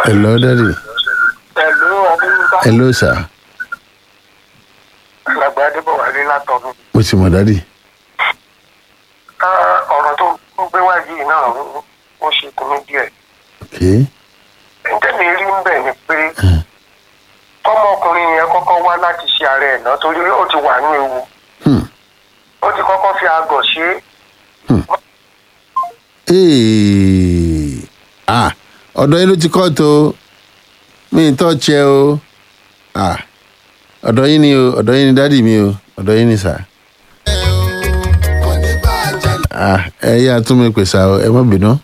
hello daddy pẹ̀lú adéyínká hello sir àgbà adébọ̀wálé látọ̀dún. mo ti mọ̀ daddy ọ̀rọ̀ tó ń gbé wá yìí náà ó- ó ṣe kùnú díẹ̀. ok ǹjẹ́ mi rí ń bẹ̀ ni pé kọ́mọkùnrin yẹn kọ́kọ́ wá láti ṣe ààrẹ ẹ̀ náà torí ó ti wà ní ewu hmm. ó ti kọ́kọ́ fi àgọ̀ ṣe é Hey. ah ọ̀dọ̀ yín ló ti kọ́ tó mi ì tọ́ tiẹ̀ o ah ọ̀dọ̀ yín ni o ọ̀dọ̀ yín ni dádì mi o ọ̀dọ̀ yín ni sà ah ẹ yá tún mi pèsè o ẹ má bínú.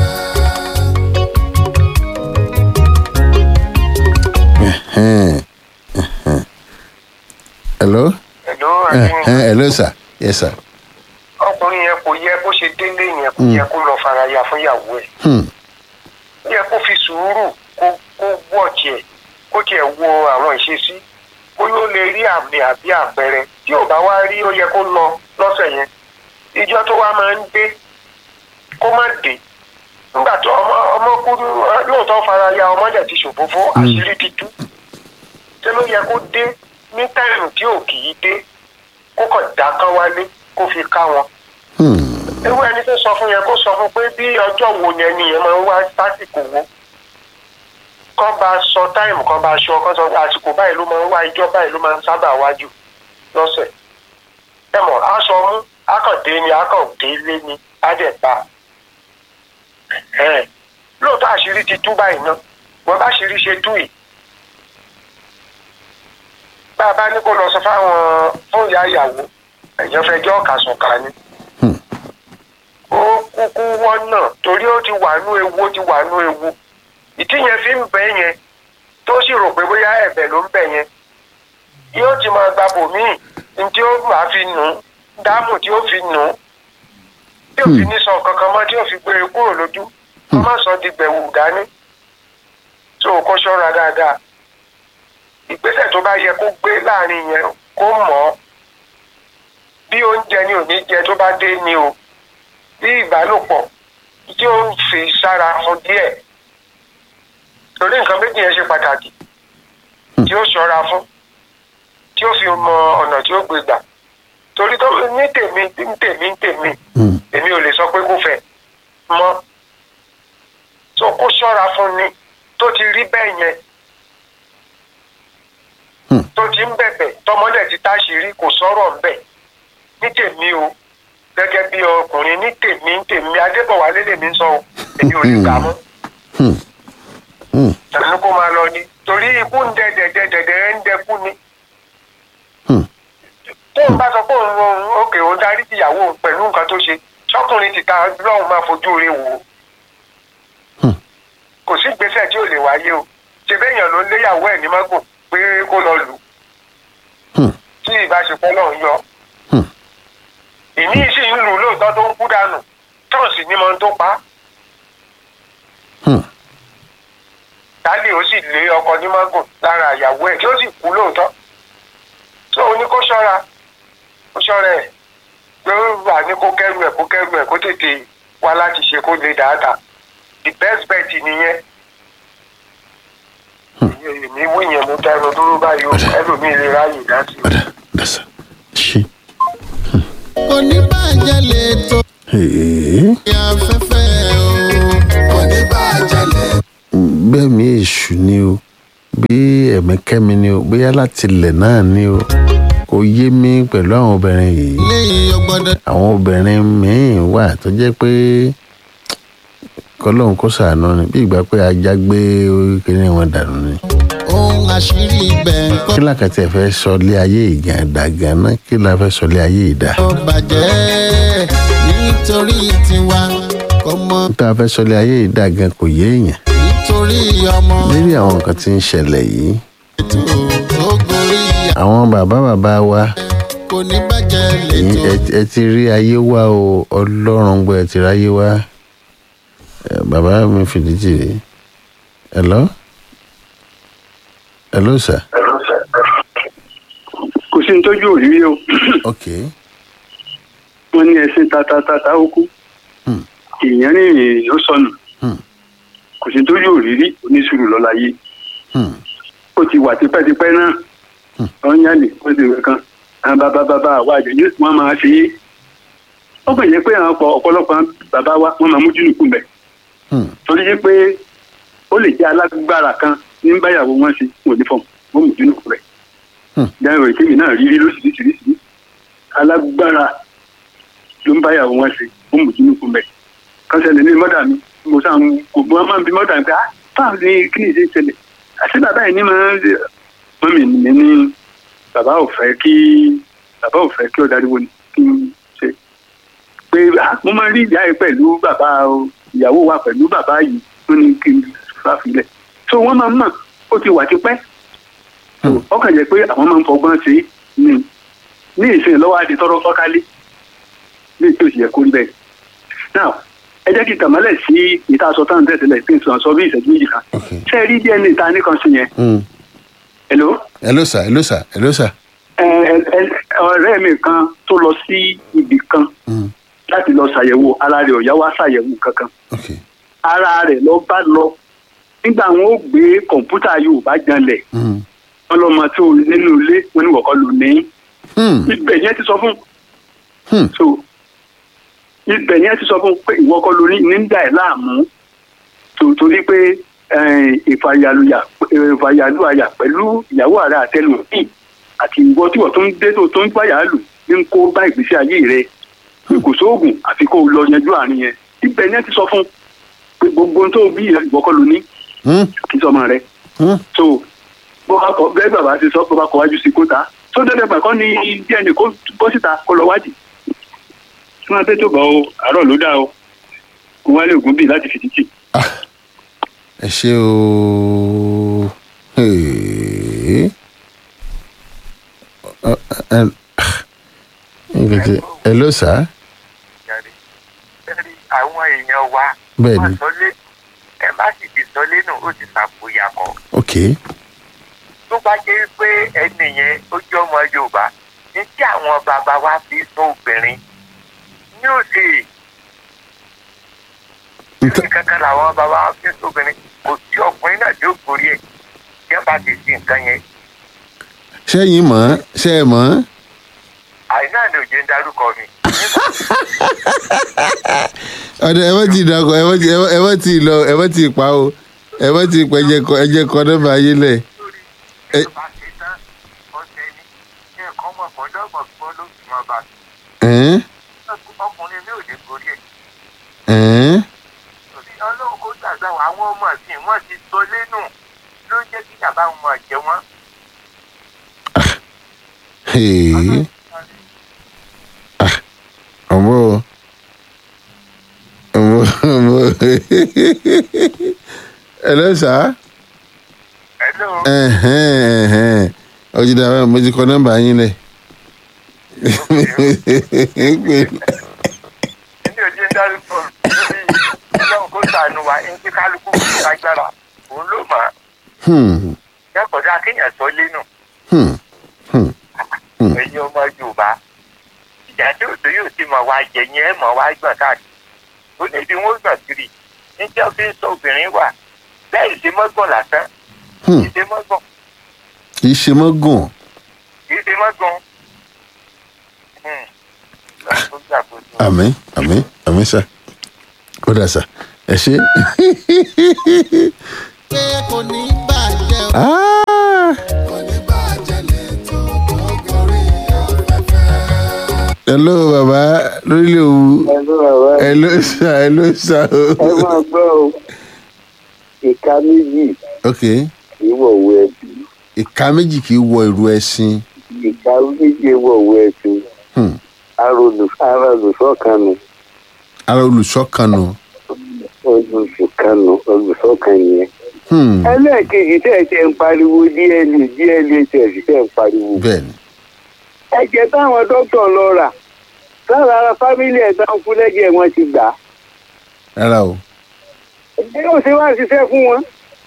Ẹhẹ́n, ẹhẹ́n. hello ẹ̀ló ẹhẹ́n, adéyínká hello sir yes sir ọkùnrin yẹn kò yẹ bó ṣe délé yẹn kò yẹ kó lọ faraya fún ìyàwó ẹ̀ hmm. ó yẹ kó fi sùúrù kó kó wọ̀ tiẹ̀ kó tiẹ̀ wo àwọn ìṣesí kó yóò lè rí àmì àbí àpẹẹrẹ tí ò bá wá rí ó yẹ kó lọ lọ́sẹ̀ yẹn ìjọ tó wá máa ń dé kó má dé nígbà tó ọmọ ọmọ kú lóòótọ́ fara ya ọmọ dẹ̀ ti ṣòfófó àṣírí ti tú ṣé ló yẹ kó dé ní táìmù tí ò kì í dé kó kàn dá kán wálé kó fi ká wọn Hmm. ewu ẹni tó sọ fún yẹn kó sọ fún pé bí ọjọ́ wo yẹn ni yẹn máa ń wá sásìkò wo kán bá sọ táìmù kán bá sọ kán sọ pé àsìkò báyìí ló máa ń wá ìjọ báyìí ló máa ń sábà wájú lọ́sẹ̀ ẹ mọ̀ aṣọ mú akàndé ni akàndé lé ni ádẹ́ta lóòótọ́ àṣírí ti tú báyìí náà wọ́n bá ṣírí ṣe tú yìí bá a bá ní kó lọ sọ fáwọn fún ìyá ìyàwó ẹ̀yàn fẹjọ́ kàsùn kà ni ó kúkú wọ́n náà torí ó ti wà nú ewu ó ti wà nú ewu ìdí yẹn fi ń bẹ́ yẹn tó sì rò pé bóyá ẹ̀bẹ̀ ló ń bẹ̀ yẹn yóò ti máa gba bòmíì ní tí ó máa fi nù ú dáàmú tí ó fi nù ú tí ò fi ní sọ kankan mọ́ tí ò fi gbé e kúrò lójú kó má sọ di gbẹ̀wù dání tó kó ṣọ́ra dáadáa ìgbésẹ̀ tó bá yẹ kó gbé láàrin yẹn kó mọ̀ ọ́ bí oúnjẹ ni ò ní jẹ tó bá dé ni o bí ìbálòpọ̀ tí ó ń fi sára fún díẹ̀ torí nǹkan méjì yẹn ṣe pàtàkì tí ó ṣọ́ra fún tí ó fi mọ ọ̀nà tí ó gbé gbà torí tó ní tèmi ní tèmi ní tèmi Hmm. èmi ò lè sọ pé kó fẹ́ mọ́ tó kó ṣọ́ra fún ni tó ti rí bẹ́ẹ̀ yẹn Hmm. tó ti ń bẹ̀bẹ̀ tọmọdé ti táṣìírí kò sọ̀rọ̀ ń bẹ̀ ní tèmi o gẹ́gẹ́ bí ọkùnrin ní tèmi ní tèmi adébọ̀wálé lèmi ń sọ o èmi ò lè gbà mọ́ Hmm. Hmm. tàbí kó máa lọ ni torí ikú ń dẹ dẹdẹ dẹdẹ ń dẹkú ni Hmm. tó ń bá sọ pé òun òun òkè òun darí ìyàwó òun pẹ̀lú nǹkan tó ṣe sọkùnrin ti ta lọ́hùn máa fojú rẹ̀ wò ó Hmm. kò sí ìgbésẹ̀ tí ò lè wáyé o ṣe bẹ́yàn ló léyàwó ẹ̀ ní mágùn pé kó lọ lù ú Hmm. tí ìbáṣepọ̀ náà ń yọ Hmm. ìní sì ń lù ú lóòótọ́ tó ń kú dànù tọ́ọ̀sì ní mọ́ tó pa á Hmm. dálé ó sì lé ọkọ ní mágùn lára ìyàwó ẹ̀ tí ó sì kú lóòótọ́ tó o ní kó ṣọ́ra kó ṣọ́ra ẹ̀ pé ó wà ní kó kẹ́rù ẹ̀ kó kẹ́rù ẹ̀ kó tètè wá láti ṣe kó lè dáadáa the best bet nìyẹn èmi wí yẹn mo dá ẹnu dúró báyìí o ẹlòmíì lè ráàyè dá sí i. Ọ̀dà dàsà ṣí. oníbàjẹ́ lè tó Hey. afẹ́fẹ́ o oníbàjẹ́ lè bẹ́ẹ̀ mi èṣù ni o bí ẹ̀mẹ́kẹ́mi ni o bóyá láti ilẹ̀ náà ni o kò yé mi pẹ̀lú àwọn obìnrin yìí léyìn ọgbọ́dọ̀ àwọn obìnrin míín wà tó jẹ́ pé kọlọ́hún kó sàánú ni bí ìgbà pé ajá gbé kíní wọn dànù ni. ohun àṣírí ibẹ̀ ń kọ́ kí làkàtì ẹ̀ fẹ́ sọ lé ayé ìjà dà gan-an kí la fẹ́ sọ lé ayé ìdá. bàjẹ́ nítorí tiwa ọmọ tá a fẹ́ sọ lé ayé ìdá gan kò yé èèyàn nítorí ọmọ lérí àwọn nǹkan tí ń ṣẹlẹ̀ yìí ètò tó gorí àwọn bàbá bàbá wa kò ní bàjẹ́ lè ẹ̀yin tó ẹ- ẹ ti rí ayé wá o ọlọ́run gbọ́ ẹ ti rí ayé wá Ẹ, bàbá mi fìdí jì rí hello hello sir kò sí ní tójú òrírí o ok wọn ní ẹsìn tatatata ó kú Hmm. èèyàn rìnrìn ló sọnù Hmm. kò sí tó yóò rírí oníṣùrù lọ́láyé Hmm. ó ti wà tipẹ́tipẹ́ náà wọ́n yá lè wọ́n ti rẹ̀ kan àwọn bàbá bàbá àwa àjẹjẹ wọ́n máa ṣe é ó kàn yẹ pé àwọn ọ̀pọ̀- ọ̀pọ̀lọpọ̀ àwọn bàbá wa wọ́n máa mójú nìkú bẹ̀ Hmm. torí yẹ pé ó lè jẹ́ alágbára kan ní báyàwó wọn ṣe wọn ò ní fọ̀mù wọ́n mójú nìkú bẹ̀ Hmm. dáhùn ìkéyìí náà rírí lóṣìṣìṣìṣì alágbára ló ń báyàwó wọn ṣe wọ́n mójú nìkú bẹ̀ kọ́sẹ̀lẹ̀ ní mọ́dà mi mo sàn kò gbọ́n máa ń bí mọ́dà mi pé ah báwo ni kí ni ìṣe ṣẹlẹ̀ àti bàbá yìí ní máa ń mọ́mì mi ní bàbá ò fẹ́ kí bàbá ò fẹ́ kí ó dariwo ni kí n ṣe pé ah, mo máa ń rí ìyá yìí pẹ̀lú bàbá o, ìyàwó wa pẹ̀lú bàbá yìí tó ní kí n fàfilẹ̀ so wọ́n máa ń mọ̀ ó ti wà tipẹ́ So, ọkàn jẹ́ pé àwọn máa ń fọgbọ́n ṣe é ní ní ìsìn lọ́wọ́ adé tọrọ fọ́kálé ní ètò ìṣẹ̀yẹ kó rí bẹ́ẹ̀ now ẹ jẹ́ kí tàmálẹ̀ sí ìta aṣọ táwọn tẹ̀sílẹ̀ pé sọ sọ bí ìṣẹ́jú méjì kan Okay. ṣé ẹ rí díẹ̀ ní ìta nìkan sí yẹn Hmm. hello hello sir hello sir hello sir. ẹ ẹ ọ̀rẹ́ mi kan tó lọ sí ibì kan Hmm. láti lọ ṣàyẹ̀wò ara rẹ̀ ọ̀yá wá ṣàyẹ̀wò kankan okay. ara rẹ̀ lọ bá lọ nígbà wọn ó gbé kọ̀ǹpútà Yorùbá janlẹ̀ Hmm. wọn lọ́mọ tó nínú ilé wọn ní wọ̀kọ́ lò ní Hmm. ibẹ̀ yẹn ti sọ fún Hmm. so ibẹ̀ yẹn ti sọ fún pé ìwọ kọ́ ló ní ní dà ẹ́ láàmú tó torí pé eh, ìfàyàlùyà ìfàyàlùyà pẹ̀lú ìyàwó ààrẹ àtẹlùmíì àti ìwọ tí wọ́n tó ń dé tó tó ń gbàyà lù ní kó bá ìgbésí ayé rẹ pé kò sóògùn àfi kó o lọ yanjú àárín yẹn ibẹ̀ yẹn ti sọ fún pé gbogbo ohun tó bí ìwọ kọ́ ló ní Hmm. kí sọmọ rẹ Hmm. so bó bá kọ bẹ́ẹ̀ bàbá ti sọ bó bá kọ wájú sí kóta tó dẹ́dẹ́ gbà kọ́ ní dna kó bọ́ síta kó lọ wádìí tí wọ́n tètè bọ̀ o àárọ̀ ló dá o kó wálé ògùn bíi láti fìdítì. ẹ ṣe o. Hey. Ọ- ẹ- nǹkan tí- hello sir. jáde bẹ́ẹ̀ni àwọn èèyàn wa Bẹ́ẹ̀ni. wọ́n sọlé ẹ má sì ti sọlé náà ó ti sàpòyà kọ́ okay. tó bá jẹ́ pé ẹni yẹn ó jẹ́ ọmọ Yorùbá ní tí àwọn bàbá wa fi sọ obìnrin ní òsè Nta- ní kankan làwọn bàbá wa fi sọ obìnrin kò sí ọkùnrin náà tí ó gorí ẹ̀ tí wọ́n bá ti sí nǹkan yẹn ṣẹ́yìn mọ̀ ṣe é mọ̀ àìná ni òjò ń darúkọ mi. ọ̀dọ̀ ẹ wọ́n ti dàgbọ́ ẹ wọ́n ti ẹ wọ́n ti lọ ẹ wọ́n ti pa o ẹ wọ́n ti pẹ́ ẹjẹ kọ ẹjẹ kọ nọ́mbà ayé lẹ̀. lórí Ẹ- ìjọba ṣe tán ọ̀sẹ̀ ni kí nǹkan mọ̀ gbọ́dọ̀gbọ̀n gbọ́ ló fi máa bá Ẹ̀ẹ́n, ọkùnrin mi ò lè gorí ẹ̀. ẹ̀ẹ́n, torí ọlọ́run kó gbàgbà wá àwọn ọmọ ìsìn wọn ti sọ lẹ́nu ló ń jẹ́ kí bàbá wọn máa jẹ wọ́n. hey, ọmọ o, ọmọ ọmọ hello sir. Hello. Ẹ̀hẹ́n, ẹ̀hẹ́n. ọjọ́ dàbẹ́ mo ti kọ nọ́mbà yín lẹ̀. Èmi ò jẹ́ ń dárúkọ lórí ọlọ́run kó sànù wa ẹni tí kálukú kò lágbára òun ló mọ̀ ọ́. Hmm, Yàtọ̀dá kéèyàn sọ lẹ́nu hmm, hmm. ẹ̀yin ọmọ Yorùbá. Ìjà tí òtò yóò ti mọ̀ wá jẹ yẹn ẹ̀ mọ̀ wá gbọ̀n káàkiri. Ó ní ibi wọ́n gbọ̀n kiri. Níjẹ́ fi ń sọ obìnrin wà. Bẹ́ẹ̀ ṣe mọ́gbọ̀n lásán. Hmm. Ìṣe mọ́gbọ̀n. kì í ṣe mọ́ gùn. Ìṣe mọ́gbọ̀n. Hmm. Lọ́dún tó gbàgbọ́dọ̀. àmín àmín àmín sà ó dà sà ẹ ṣe. pé kò ní bàjẹ́ o. Ah, kò ní bàjẹ́ lẹ́tọ̀ tó gorí afẹ́fẹ́. hello bàbá lórílẹ̀ òwú ẹnu ọ̀rọ̀ ẹ hello sà hello sà o. ẹ máa gbọ́ o ìka méjì ok ìwọ̀wé ẹ̀bí ìka méjì kì í wọ ìrù ẹṣin. ìka méjì ìwọ̀wé ẹ̀bí Hmm. ara olùsọ̀kanu ara olùṣọ́kànnù. olùsọ̀kanu olùsọ̀kan yẹn. Hmm. ẹlẹ́ẹ̀kejì tẹ́ ẹ ṣe ń pariwo dna dna tẹ́ ẹ sì ṣe ń pariwo. bẹ́ẹ̀ni ẹ̀jẹ̀ táwọn dókítà lọ rà lára ara fámílì ẹ̀ táwọn fún lẹ́jẹ̀ wọn ti gbà á. rárá o. ẹ yóò ṣe wá ṣiṣẹ́ fún wọn.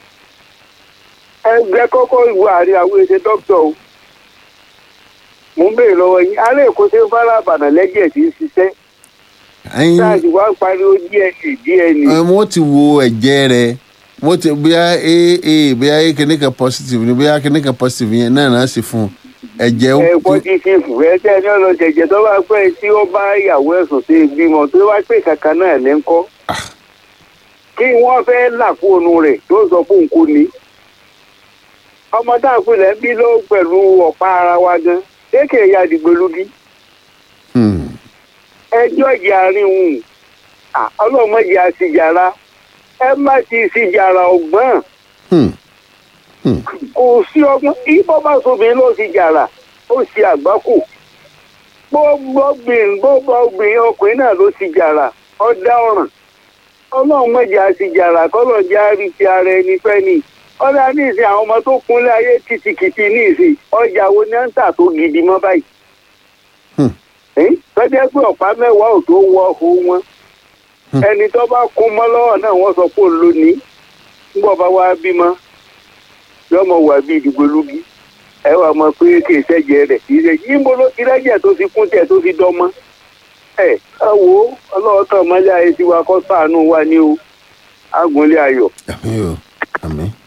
ẹgbẹ́ kọ́kọ́ ìwọ àrí àwọn èdè dókítà o. mo ń béèrè lọ́wọ́ yín alẹ́ èkó ṣe ń fara àbànà lẹ́jẹ̀ tí ń ṣiṣẹ́. ẹyin sáàjì wá ń pariwo dna dna. ẹ, wọ́n ti wo ẹ̀jẹ̀ rẹ̀ mo ti bóyá aa bóyá a kìíní kan positive ni bóyá kìíní kan positive yẹn náà náà sì fún un ẹ̀jẹ̀ ó ẹ tó pọ́tífìfù ẹ tẹ́ ní ọ̀nà jẹ̀jẹ̀ tó bá pẹ́ tí ó bá ìyàwó ẹ̀sùn sí ìbímọ tó bá pè kankan náà ní kọ́ kí wọ́n fẹ́ là fóònù rẹ̀ tó sọ fóun kò ní. ọmọ tá à ń pilẹ̀ ń bí ló pẹ̀lú ọ̀pá ara wa gan kéèké ya dìgbòlugi Hmm. ẹjọ́ ìjà àárín òun ọlọ́mọdé àṣìjàrá ẹ má ti ṣìjàrá ọgbọ́n Hmm. kò sí ọgbọ́n ibọ́ bá sobìnrin ló ti jàrà ó ṣe àgbákò gbogbo obìnrin gbogbo obìnrin ọkùnrin náà ló ti jàrà ọ̀dà ọ̀ràn ọlọ́run mọ̀jà ti jàrà kọ́lọ̀ jẹ́ àrí ti ara ẹni fẹ́ ni ọ̀dà ní ìsìn àwọn ọmọ tó kúnlẹ̀ ayé kìtìkìtì ní ìsìn ọjà wo ni à ń tà tó gidi mọ́ báyìí Hmm. Ẹ́n, tọ́jú pé ọ̀pá mẹ́wàá ò tó wọ ọ̀hún wọn ẹni tó bá kún mọ́ lọ́wọ́ náà wọ́n sọ pé òun ló ní ńgbọ́ bá wá bímọ yọmọ wà bí ìdìgbòlugi ẹ wà mọ pé kì í ṣẹ̀jẹ̀ rẹ̀ kì í ṣe yíbo ló ti rẹ́jẹ̀ tó fi kún tẹ̀ tó fi dọ́mọ́ ẹ ẹ wo ọlọ́wọ́ tán mọ́lẹ́ ayé tiwa kọ́ ṣàánú wa ní o àgùnlé ayọ̀. àmì o àmì